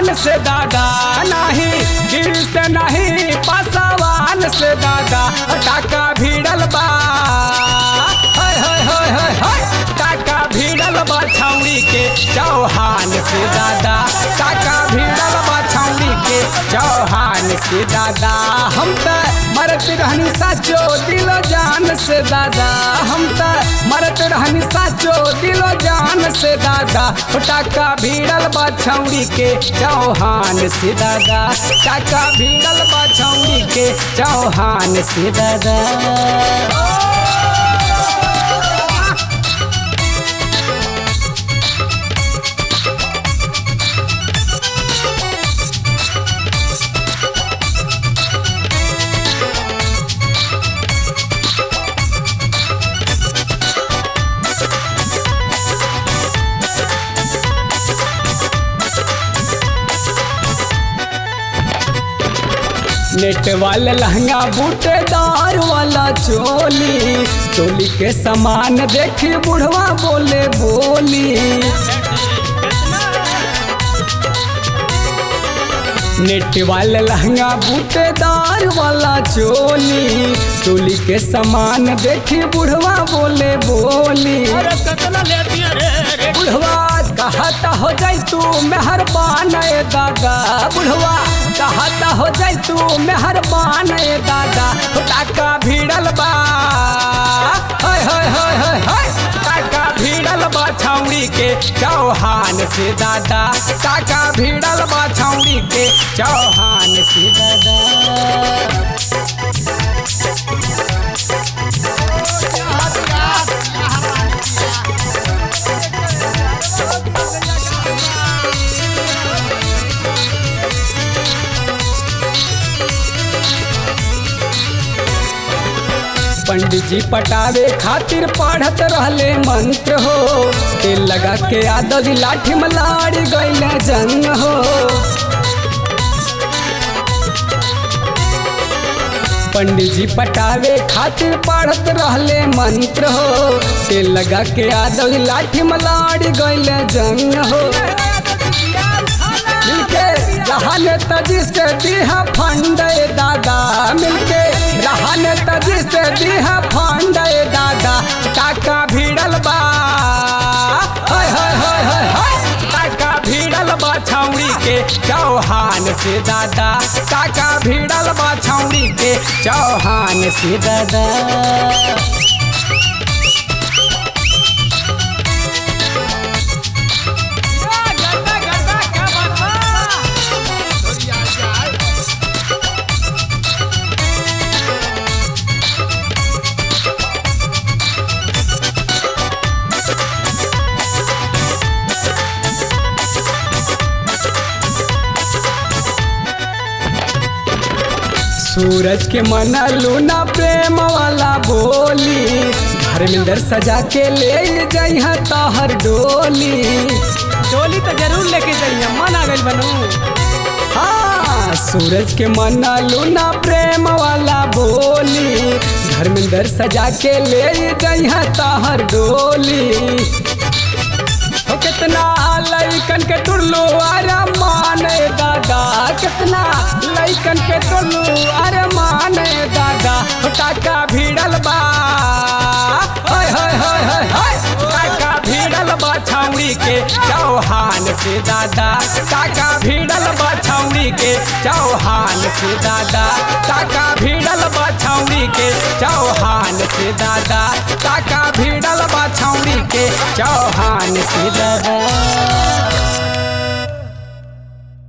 चौहान से दादा नहीं गिर से नहीं पासवान से दादा टाका भिड़ल बा हाय हाय हाय हाय हाय टाका भिड़ल बा छौड़ी के चौहान से दादा टाका भिड़ल बा छौड़ी के चौहान से दादा हम त मरत रहनी साचो दिलो जान से दादा हम त मरत रहनी साचो दिलो जान से दादा ओ टाका भिड़ल बा छौड़ी के चौहान से दादा टाका भिड़ल बा छौड़ी के चौहान से दादा नेट वाला लहंगा बूटेदार वाला चोली चोली के समान देखी बुढ़वा बोले बोली नेट वाला लहंगा बूटेदार वाला चोली चोली के समान देखी बुढ़वा बोले बोली अरे कतना लेती है रे रे बुढ़वा कहता हो जाई तू मेहरबान ए दादा बुढ़वा कहता हो जाई तू मेहरबान ए दादा हो टाका भिड़ल बा हाय हाय हाय हाय हाय टाका भिड़ल बा छौड़ी के चौहान से दादा टाका भिड़ल बा छौड़ी के चौहान से दादा पंडित जी पटावे खातिर पढ़त रहले मंत्र हो तेल लगा के आदत लाठी में लाड़ी गईले जंग हो पंडित जी पटावे खातिर पढ़त रहले मंत्र हो तेल लगा के आदत लाठी में लाड़ी गईले जंग हो मिलके रहन तजी से दीहा फंड दादा मिलके रहन तजी से दीहा फंड दादा टाका भिड़ल बा हाय हाय हाय हाय हाय टाका भिड़ल बा छौड़ी के चौहान से दादा टाका भिड़ल बा छौड़ी के चौहान से दादा गड्ढा गड्ढा क्या बात बा सूरज के मना लूना प्रेम वाला बोली धर्मेंद्र सजा के ले जइहा तहर डोली डोली तो जरूर लेके जाइए मन आ गई बनू हाँ सूरज के मना लूना प्रेम वाला बोली धर्मेंद्र सजा के ले जइहा तहर डोली हो कितना लइकन के टुल्लू अरे माने दादा कितना लइकन के टुल्लू अरे माने दादा हो टाका भिड़ल बा हाय हाय हाय हाय हाय टाका भिड़ल बा छौड़ी के चौहान से दादा टाका भिड़ल बा छौड़ी के चौहान से दादा टाका भिड़ल बा छौड़ी के चौहान से दादा टाका भिड़ल बा छौड़ी के चौहान से दादा